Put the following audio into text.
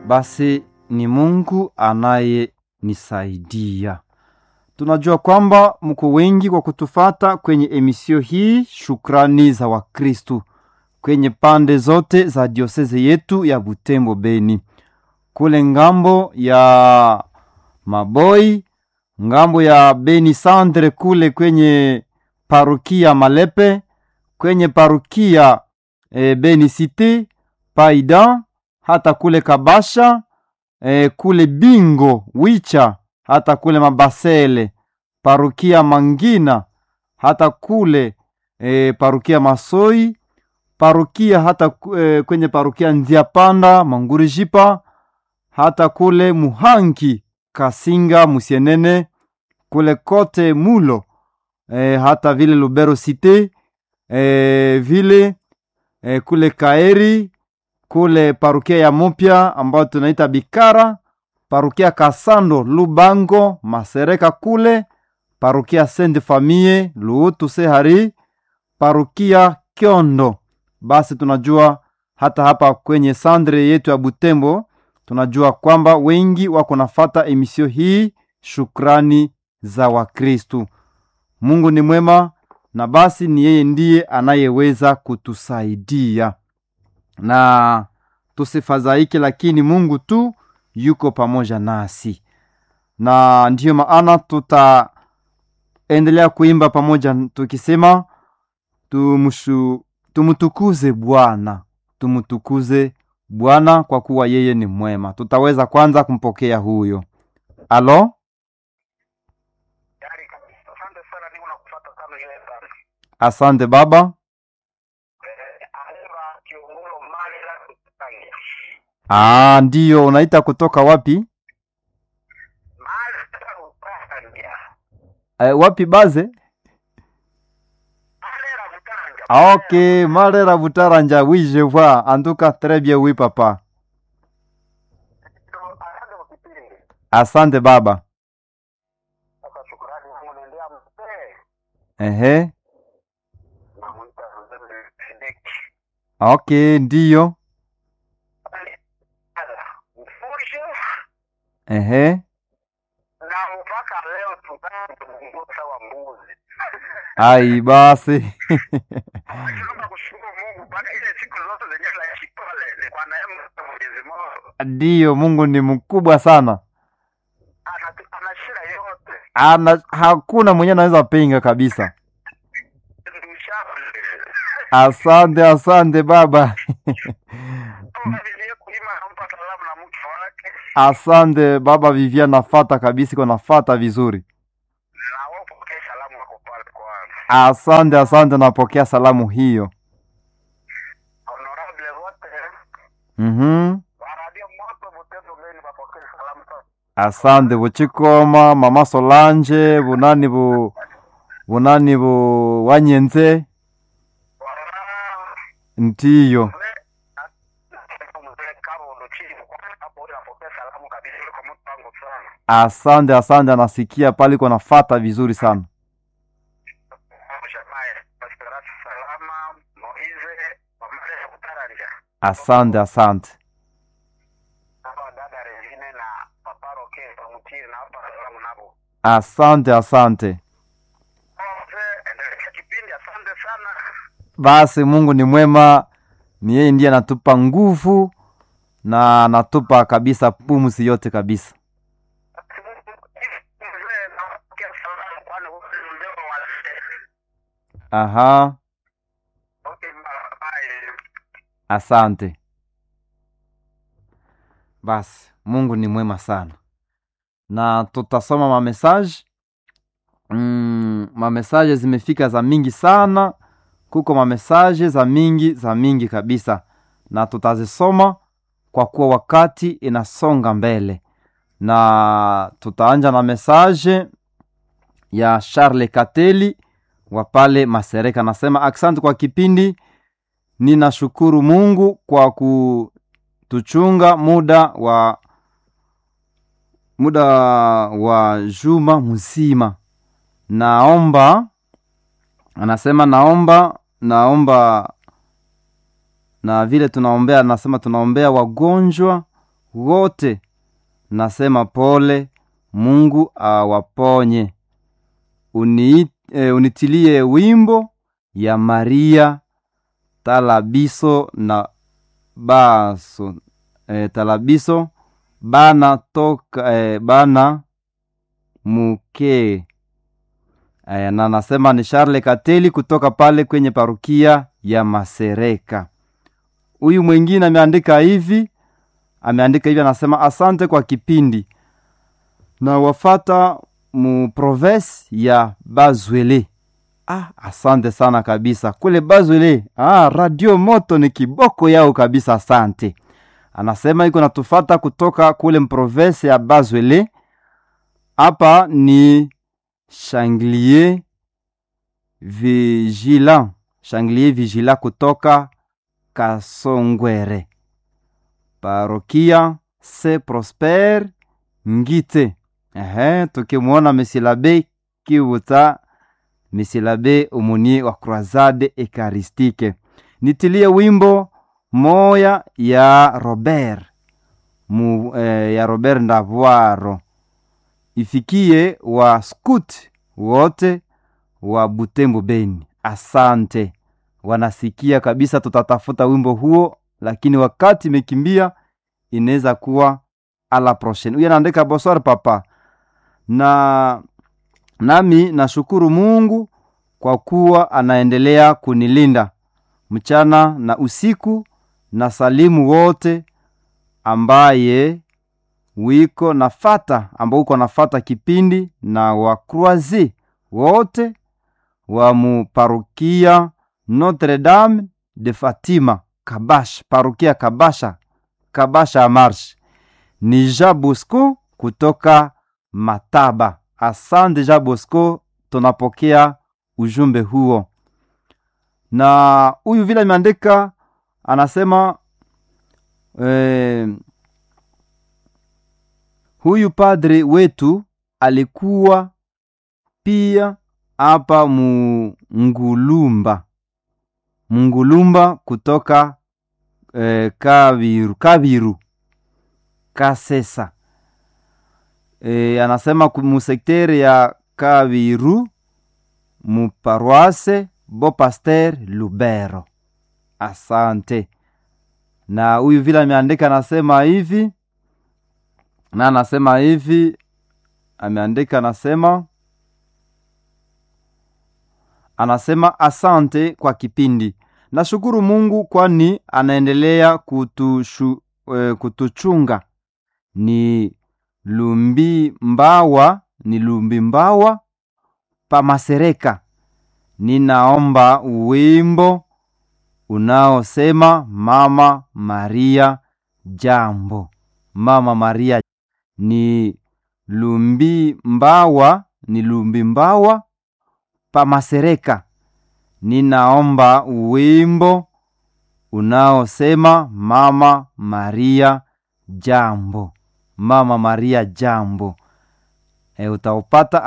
basi ni Mungu anayenisaidia. Tunajua kwamba mko wengi kwa kutufata kwenye emisio hii, shukrani za Wakristu kwenye pande zote za dioseze yetu ya Butembo Beni, kule ngambo ya Maboi, ngambo ya Beni Sandre, kule kwenye parukia Malepe, kwenye parukia e, Beni Cité Paida, hata kule Kabasha e, kule Bingo Wicha, hata kule Mabasele parukia Mangina, hata kule e, parukia Masoi parukia hata e, kwenye parukia Nzia Panda Mangurijipa, hata kule Muhangi Kasinga Musienene, kule kote Mulo e, hata vile Lubero Cité e, vile e, kule Kaeri kule parukia ya Mupya ambayo tunaita Bikara, parukia Kasando Lubango Masereka kule parukia Sainte Famille Luutu Sehari, parukia Kyondo. Basi tunajua hata hapa kwenye sandre yetu ya Butembo tunajua kwamba wengi wako nafata emisio hii, shukrani za Wakristu. Mungu ni mwema, na basi ni yeye ndiye anayeweza kutusaidia na tusifadhaike, lakini Mungu tu yuko pamoja nasi, na ndiyo maana tutaendelea kuimba pamoja tukisema tumushu, tumutukuze Bwana, tumutukuze Bwana kwa kuwa yeye ni mwema. Tutaweza kwanza kumpokea huyo. Alo, Yari kabisa. Asante sana niko nakufuata sana yeye sana. asante baba. Eh, Aleva Kiongolo mali la kutangia. Ah, ndiyo unaita kutoka wapi? Mali la kutangia. Eh, wapi baze? Mali la kutanga. Ah, ok, Marera Butaranja, oui, je vois. En tout cas, très bien, oui, papa. Asante kwa kipindi. Asante baba. Sasa shukrani yangu naendea mzee. Ehe. Namuita mzee Sedeki. Ok, ndiyo. Ala, mfushe Ehe. na mpaka leo tunaongoza wa mbuzi. Ai, basi. Tunaomba kushukuru Mungu mpaka ile siku zote zenyewe la kipole ni kwa neema ya Mwenyezi Mungu. Ndiyo, Mungu ni mkubwa sana. Ana ana shida yote. Ana, hakuna mwenye anaweza pinga kabisa. Asante, asante baba. Asante baba Vivian, nafata kabisa, iko nafata vizuri. Asante, asante, napokea salamu hiyo. Mhm. Asante buchikoma mama Solange bunani bu bunani bu wanyenze ndiyo. Asante, asante, anasikia pale iko nafata vizuri sana. Asante, asante. Asante, asante. Basi Mungu ni mwema, ni yeye ndiye anatupa nguvu na anatupa kabisa pumzi yote kabisa. Aha, asante. Basi Mungu ni mwema sana, na tutasoma mamesaje. Mm, mamesaje zimefika za mingi sana, kuko mamesaje za mingi za mingi kabisa, na tutazisoma kwa kuwa wakati inasonga mbele, na tutaanja na mesaje ya Charles Kateli wa pale Masereka. Nasema asante kwa kipindi, ninashukuru Mungu kwa kutuchunga muda wa muda wa juma mzima. Naomba, anasema naomba, naomba na vile tunaombea, anasema tunaombea wagonjwa wote nasema pole mungu awaponye Uni, e, unitilie wimbo ya maria talabiso na baso e, talabiso bana toka e, bana muke e, na nasema ni Charle Kateli kutoka pale kwenye parukia ya Masereka. Huyu mwingine ameandika hivi, ameandika hivi, anasema asante kwa kipindi na wafata mu province ya Bazwele. Ah, asante sana kabisa kule Bazwele. Ah, radio moto ni kiboko yao kabisa, asante. Anasema iko natufata kutoka kule mprovince ya Bazwele. Hapa ni Changlier Vigilant, Changlier Vigilant kutoka Kasongwere, parokia se Prosper Ngite. Ehe, tukimwona Mesilabe Kivuta, Mesilabe umunie wa Croisade Ekaristike. Nitilie wimbo moya ya Robert mu, eh, ya Robert Ndavwaro ifikie wa scout wote wa Butembo Beni. Asante, wanasikia kabisa. Tutatafuta wimbo huo, lakini wakati imekimbia, inaweza kuwa ala prochaine. Huyu anaandika bonsoir papa, na nami nashukuru Mungu kwa kuwa anaendelea kunilinda mchana na usiku, na salimu wote ambaye wiko nafata ambao uko nafata kipindi na wakruazi wote wa muparukia Notre Dame de Fatima Kabash, parukia Kabasha, Kabasha Marsh. Ni Jean Bosco kutoka Mataba. Asante Jean Bosco, tunapokea ujumbe huo. Na huyu vile ameandika anasema eh, huyu padre wetu alikuwa pia hapa Mungulumba, Mungulumba kutoka eh, Kabiru, Kabiru Kasesa. Eh, anasema musektere ya Kabiru muparoise Bo Pasteur Lubero. Asante. Na huyu vile ameandika anasema hivi na anasema hivi, ameandika anasema anasema asante kwa kipindi. Nashukuru Mungu kwani anaendelea kutushu, e, kutuchunga. Ni lumbi mbawa, ni lumbi mbawa pa Masereka. Ninaomba wimbo unaosema Mama Maria jambo. Mama Maria ni lumbi mbawa, ni lumbi mbawa pa Masereka. Ninaomba wimbo unaosema Mama Maria jambo. Mama Maria jambo. E, utaupata